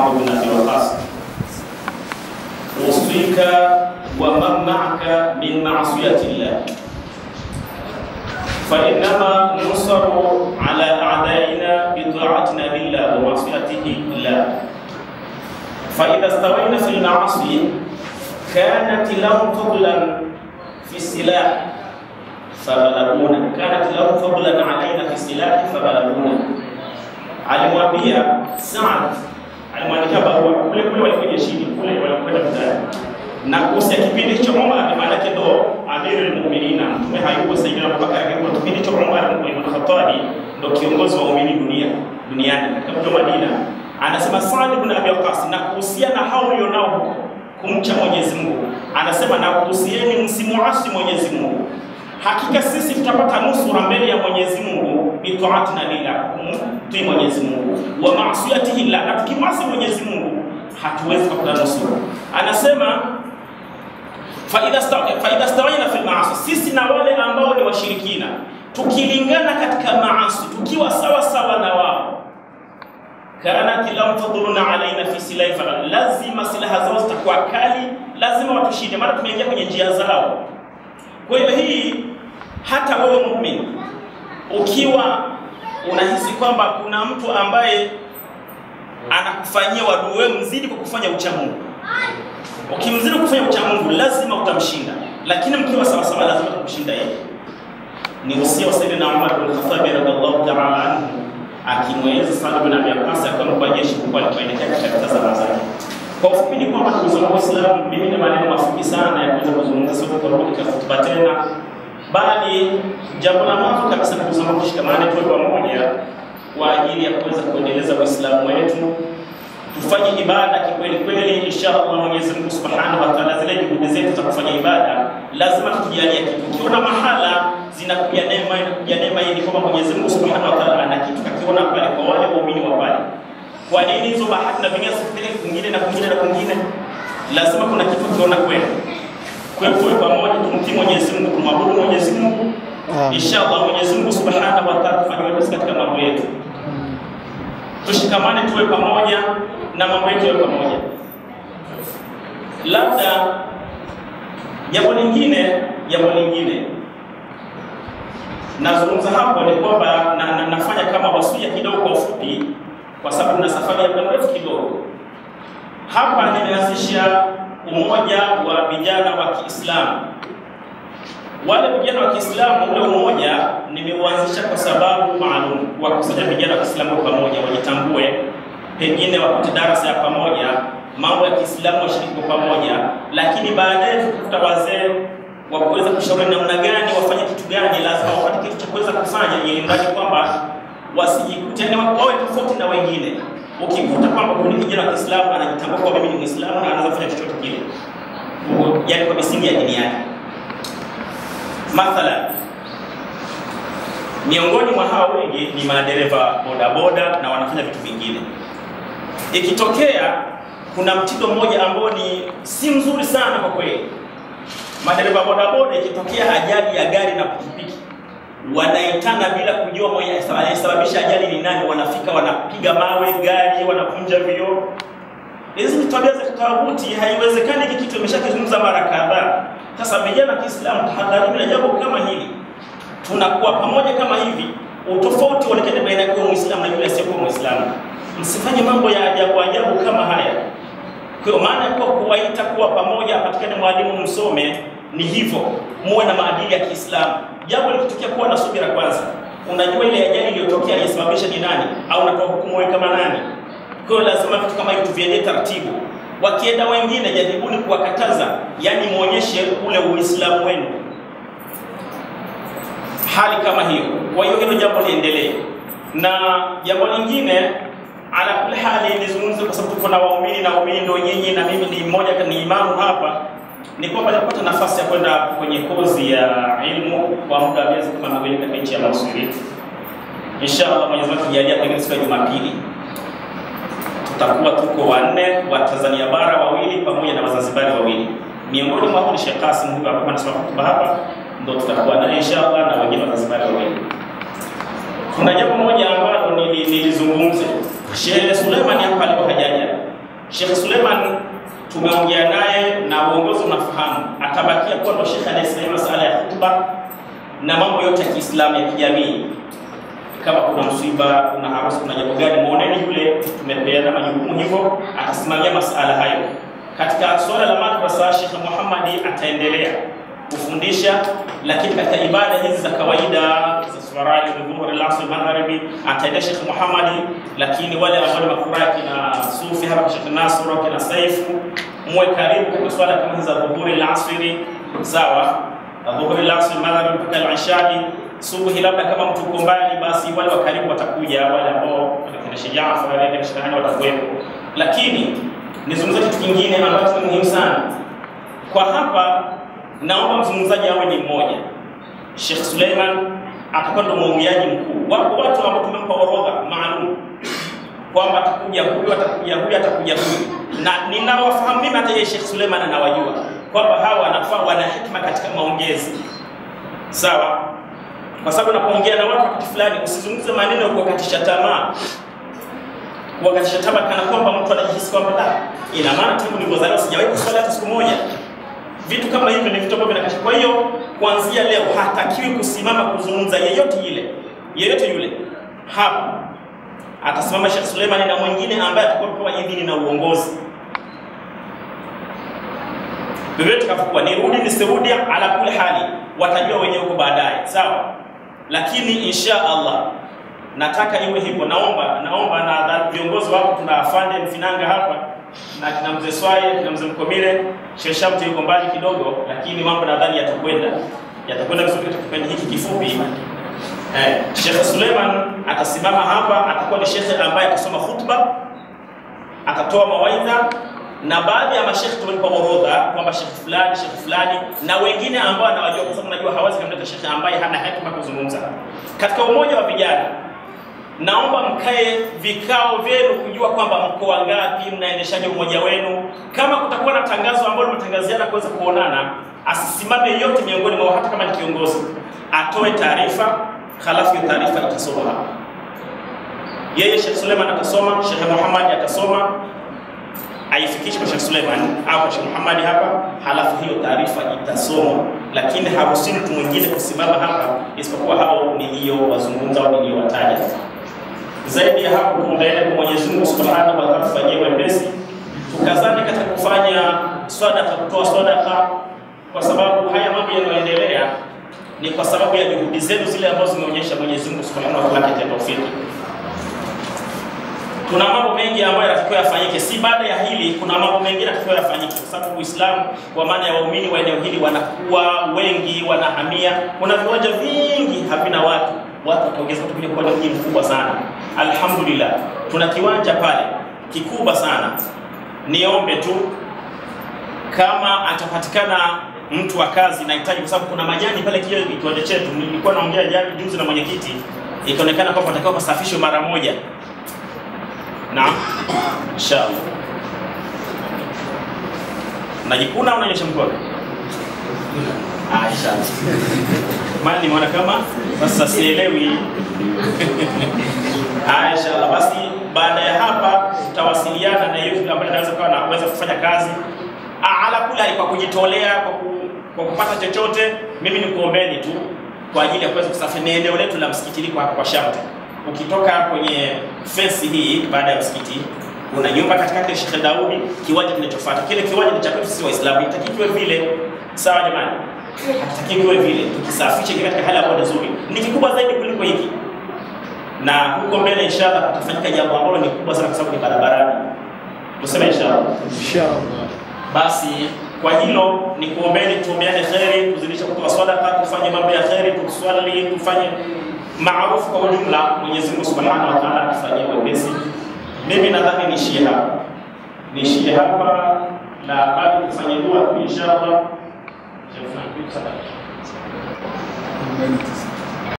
Sa'd bin Abi Waqqas usika wa man ma'aka min ma'siyati Allah فإنما نصر على أعدائنا بطاعتنا لله ومعصيته لله فإذا استوينا في المعاصي كانت لهم فضلا في السلاح فغلبونا كانت لهم فضلا علينا في السلاح فغلبونا alimwambia Saad, alimwandikia barua kule kule walikuwa jeshini kule walikwenda vitani, na kuhusu kipindi hicho Umar, maana yake ndo amirul mu'minina, mtume hayupo sasa hivi, Abubakar hayupo. Kipindi hicho Umar ibn Khattab ndo kiongozi wa waumini dunia duniani katika mji wa Madina. Anasema Saad ibn Abi Waqqas, na kuhusiana hao ulionao huko kumcha Mwenyezi Mungu, anasema na kuhusieni msimuasi Mwenyezi Mungu hakika sisi tutapata nusura mbele ya Mwenyezi Mungu bitaatina lillah, kumtii Mwenyezi Mungu wa maasiyatihi lillah, na tukimwasi Mwenyezi Mungu hatuwezi kupata nusura. Anasema faidha stawaina fil maasi, sisi na wale ambao ni washirikina tukilingana katika maasi, tukiwa sawa sawa na wao kanat lam tadhuruna alaina fi silahi fala, lazima silaha zao zitakuwa kali, lazima watushinde, maana tumeingia kwenye njia zao. Kwa hiyo hii hata wewe muumini ukiwa unahisi kwamba kuna mtu ambaye anakufanyia wadui, wewe mzidi kwa kufanya ucha Mungu. Ukimzidi kufanya ucha Mungu lazima utamshinda, lakini mkiwa sawa sawa lazima utakushinda yeye. Ni usia wa Sayyidina Umar bin Khattab radhiallahu ta'ala anhu akimweleza Saad bin Abi Waqqas akampa jeshi kubwa alipoelekea katika zama zake. Kwa ufupi ni kwamba ndugu zangu Waislamu, mimi na maneno mafupi sana ya kuweza kuzungumza, sio tutarudi katika hotuba tena, bali jambo la mwanzo kabisa ndugu zangu, tushikamane tuwe pamoja kwa ajili ya kuweza kuendeleza Uislamu wetu, tufanye ibada kikweli kweli. Inshallah Mwenyezi Mungu Subhanahu wa Ta'ala, zile juhudi zetu za kufanya ibada lazima tujijalie kitu. Ukiona mahala zinakuja neema, inakuja neema hii, ni kwamba Mwenyezi Mungu Subhanahu wa Ta'ala ana kitu kakiona pale kwa wale waumini wa pale kwa nini hizo bahati na vingine zipeleke kwingine na kwingine na kwingine? Lazima kuna kitu kiona kwenu. Kwa hiyo tuwe pamoja, tumtii Mwenyezi Mungu, tumwabudu Mwenyezi Mungu. Inshallah Mwenyezi Mungu Subhanahu wa Ta'ala tufanye wepesi katika mambo yetu. Tushikamane, tuwe pamoja na mambo yetu yawe pamoja. Labda jambo lingine, jambo lingine nazungumza hapo ni kwamba na, na, nafanya kama wasia kidogo kwa ufupi kwa sababu na safari ya muda mrefu kidogo. Hapa nimeanzisha umoja wa vijana wa Kiislamu. Wale vijana wa Kiislamu, ule umoja nimeuanzisha kwa sababu maalum, kuwakusanya vijana wa Kiislamu pamoja, wajitambue, pengine wapate darasa ya pamoja, mambo ya Kiislamu washiriki kwa pamoja, lakini baadaye tukakuta wazee wa kuweza kushauri namna gani wafanye kitu gani, lazima wapate kitu cha kuweza kufanya, ili mradi kwamba wasijikute yani wawe tofauti na wengine. Ukikuta kwamba kuna kijana wa Kiislamu anajitambua kwa mimi ni Muislamu na anaweza kufanya chochote kile, yani kwa misingi ya dini yake. Mathalan, miongoni mwa hao wengi ni madereva bodaboda na wanafanya vitu vingine. Ikitokea kuna mtindo mmoja ambao ni si mzuri sana kwa kweli, madereva bodaboda, ikitokea ajali ya gari na pikipiki wanaitana bila kujua mwenye anayesababisha ajali ni nani. Wanafika wanapiga mawe gari, wanavunja vioo. Hizi ni tabia za kitawuti, haiwezekani. Hiki kitu imeshakizungumza mara kadhaa. Sasa vijana wa Kiislamu, tahadharini na jambo kama hili. Tunakuwa pamoja kama hivi, utofauti uonekane baina ya Muislamu na yule asiyekuwa Muislamu. Msifanye mambo ya ajabu ajabu kama haya. Kwa maana kwa kuwaita kuwa pamoja, apatikane mwalimu msome, ni hivyo, muwe na maadili ya Kiislamu. Jambo likitokea, kuwa na subira kwanza. Unajua ile ajali iliyotokea aliyesababisha ni nani, au unatoa hukumu wewe kama nani? Kwa hiyo lazima vitu kama hivi tuviendee taratibu. Wakienda wengine, jaribuni kuwakataza, yani muonyeshe ule Uislamu wenu, hali kama hiyo. Kwa hiyo hilo jambo liendelee, na jambo lingine ala kuli hali nizungumze, kwa sababu tuko na waumini na waumini ndio nyinyi na mimi ni mmoja ni imamu hapa ni kwamba nilipata nafasi ya kwenda kwenye kozi ya ilmu kwa muda wa miezi kama miwili katika nchi ya Misri. Inshallah Mwenyezi Mungu akijalia, pengine siku ya Jumapili tutakuwa tuko wanne wa Tanzania bara wawili pamoja na Wazanzibari wawili. Miongoni mwao ni Sheikh Qasim huyu hapa anasema hotuba hapa, ndio tutakuwa naye inshallah na wengine Wazanzibari wawili. Kuna jambo moja ambalo nilizungumza. Sheikh Suleiman hapa alikuwa hajaja Sheikh Suleiman tumeongea naye na uongozi unafahamu, atabakia kuwa ndo shekhe anayesimamia masala ya hutuba na mambo yote ya Kiislamu ya kijamii. Kama kuna msiba, kuna harusi, kuna jambo gani, muoneni yule, tumepeana majukumu hivyo, atasimamia masala hayo. Katika suala la madrasa, Sheikh Muhammad ataendelea kufundisha, lakini katika ibada hizi za kawaida za swaraji, dhuhuri, asr, magharibi ataendea Sheikh Muhammad, lakini wale ambao ni makura kina Sufi hapa, Sheikh Nasr kina Saifu, muwe karibu katika swala kama hizi za dhuhuri, asri, sawa, dhuhuri, asr, magharibi mpaka al-ishai subuhi labda kama mtu uko mbali, basi wale wa karibu watakuja, wale ambao kina Sheikh Jaafar kina Sheikh Hani watakuwepo. Lakini nizungumzie kitu kingine ambacho ni muhimu sana kwa hapa, naomba mzungumzaji awe ni mmoja. Sheikh Suleiman atakuwa ndo mwongeaji mkuu. Wapo watu ambao tumempa orodha maalum kwamba atakuja huyu, atakuja huyu, atakuja huyu, na ninawafahamu mimi, hata yeye Sheikh Suleiman anawajua kwamba hawa wanafaa, wana hikma katika maongezi, sawa kwa sababu unapoongea na watu wakati fulani usizungumze maneno ya kuwakatisha tamaa, kuwakatisha tamaa kana kwamba mtu anajihisi kwamba la, ina maana tangu nilivyozaliwa sijawahi kuswali hata siku moja. Vitu kama hivyo ni vitu ambavyo vinakatisha. Kwa hiyo kuanzia leo hatakiwi kusimama kuzungumza yeyote ile yeyote yule hapa. Atasimama Sheikh Suleiman na mwingine ambaye atakuwa amepewa idhini na uongozi vyovyote kafukuwa nirudi nisirudi, ala kuli hali watajua wenyewe huko baadaye, sawa. Lakini insha Allah nataka iwe hivyo. Naomba naomba na viongozi wako, tuna afande Mfinanga hapa na kina mzee Swai, kina mzee Mkomile, Sheikh Shamte yuko mbali kidogo, lakini mambo nadhani yatakwenda yatakwenda vizuri katika kipindi hiki kifupi. Eh, Sheikh Suleiman atasimama hapa, atakuwa ni shekhe ambaye atasoma khutba, atatoa mawaidha na baadhi ya mashekhe tumelipa orodha kwamba shekhe fulani shekhe fulani na wengine ambao anawajua, kwa sababu najua hawezi kumleta shekhe ambaye hana hekima kuzungumza. Katika umoja wa vijana, naomba mkae vikao vyenu kujua kwamba mko wangapi, mnaendeshaje umoja wenu. Kama kutakuwa na tangazo ambalo limetangaziana kuweza kuonana, asisimame yote miongoni mwao, hata kama ni kiongozi, atoe taarifa, halafu hiyo taarifa itasoma hapa. Yeye Sheikh Suleiman atasoma, Sheikh Muhammad atasoma aifikishe kwa Sheikh Suleiman au kwa Sheikh Muhammad hapa, halafu hiyo taarifa itasomwa, lakini haruhusiwi mtu mwingine kusimama hapa isipokuwa hao niliyowazungumza au niliyowataja. Zaidi ya hapo, tuombeane kwa Mwenyezi Mungu Subhanahu wa Ta'ala tufanyie wepesi, tukazane katika kufanya sadaka, kutoa sadaka, kwa sababu haya mambo yanayoendelea ni kwa sababu ya juhudi zenu zile ambazo zimeonyesha Mwenyezi Mungu Subhanahu wa Ta'ala katika tawfiki tuna mambo mengi ambayo yanatakiwa yafanyike, si baada ya hili. Kuna mambo mengine yanatakiwa yafanyike, kwa sababu Uislamu kwa maana ya waumini wa eneo hili wanakuwa wengi, wanahamia. Kuna viwanja vingi havina watu, watu wataongeza kuja kuwa ni mji mkubwa sana. Alhamdulillah, tuna kiwanja pale kikubwa sana. Niombe tu kama atapatikana mtu wa kazi, nahitaji kwa sababu kuna majani pale kile kiwanja chetu. Nilikuwa naongea jana juzi na mwenyekiti, ikaonekana kwamba patakiwa pasafishwe mara moja. Naam, inshallah. Najikuna au nanyosha mkono? Ah, inshallah. Maana nimeona kama sasa sielewi. Ah, inshallah. Basi baada ya hapa tutawasiliana na yule ambaye anaweza kuwa anaweza kufanya kazi. Ah, ala kula kwa kujitolea kwa, ku, kwa kupata chochote, mimi nikuombeni tu kwa ajili ya kuweza kusafiri eneo letu la msikiti liko hapa kwa Shamte ukitoka kwenye fensi hii baada ya msikiti kuna nyumba katikati ya Sheikh Daudi, kiwanja kinachofuata. Kile kiwanja ni cha kwetu sisi Waislamu, itaki kiwe vile. Sawa jamani, hataki kiwe vile, tukisafishe kiwe katika hali ambayo nzuri, ni kikubwa zaidi kuliko hiki, na huko mbele inshallah kutafanyika jambo ambalo ni kubwa sana, kwa sababu ni barabarani. Tuseme inshallah, Inshallah. basi kwa hilo ni kuombeni, tuombeane kheri, tuzidishe kutoa sadaka, tufanye mambo ya kheri, tuswali, tufanye maarufu kwa ujumla. Mwenyezi Mungu Subhanahu wa Ta'ala atufanyie wepesi. Mimi nadhani niishie hapa, niishie hapa na bado tufanye dua tu inshallah. Arobaini na tisa.